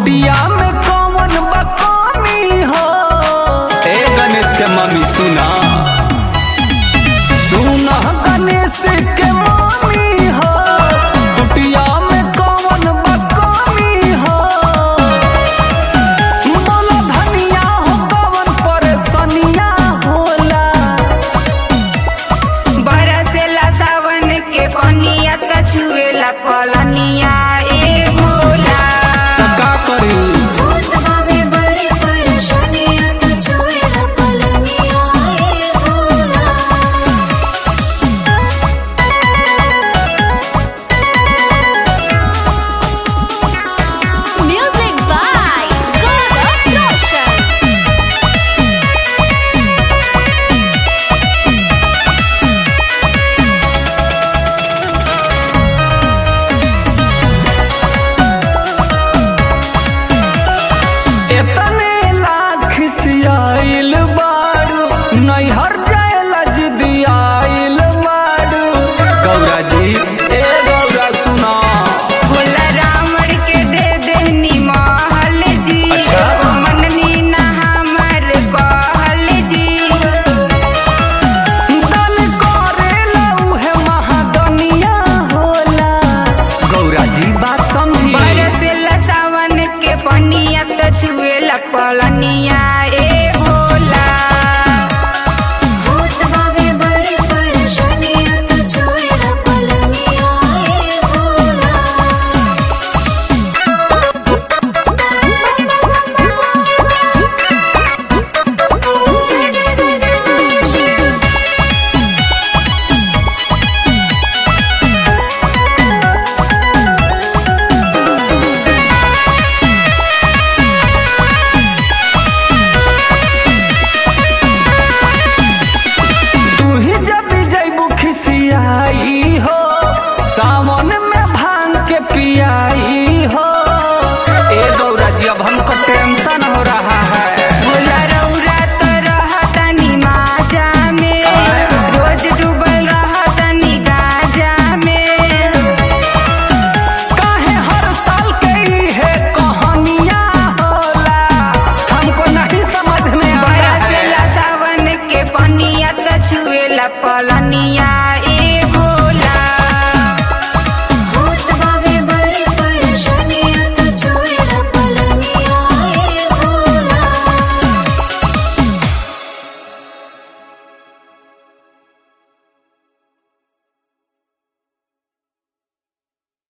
कुटिया में कौन बकानी हो ए गणेश के मम्मी सुना सुना गणेश के मम्मी हो कुटिया में कौन बकानी हो बोलो धनिया हो कौन परेशानिया होला बरसेला सावन के पनिया त छुएला पलनिया ए भोला का करी होत बावे बड़ी परेशानियां तो छुएला पलनिया ए भोला म्यूजिक बाय गौरव रोशन एतने लाख सियाइल बारू नैहर जायला जिदियाइल बारू गौरा जी ए गौरा सुना भोला रावण के दे देहनी महल जी अच्छा। मननी ना हमर कहल जी दल करेला उहे महादनिया होला गौरा जी बात समझी बरसेला सावन के पनिया त छुएला पलनिया ए भोला होत बावे बड़ी परेशानियां तो छुएला पलनिया ए भोला जय जय जय जय जय शिव तू ही जब जैबू खिसियाई हो सावन में भांग के पियाई हो ए गौरा जी अब हमको टेंशन हो रहा है भोला रौरा त रहतनी माजा में रोज डूबल रहतनी गाजा में काहे हर साल के ई है कहानियां होला हमको नहीं समझ में आ रहा है बरसेला सावन के पनिया त छुएला पलनिया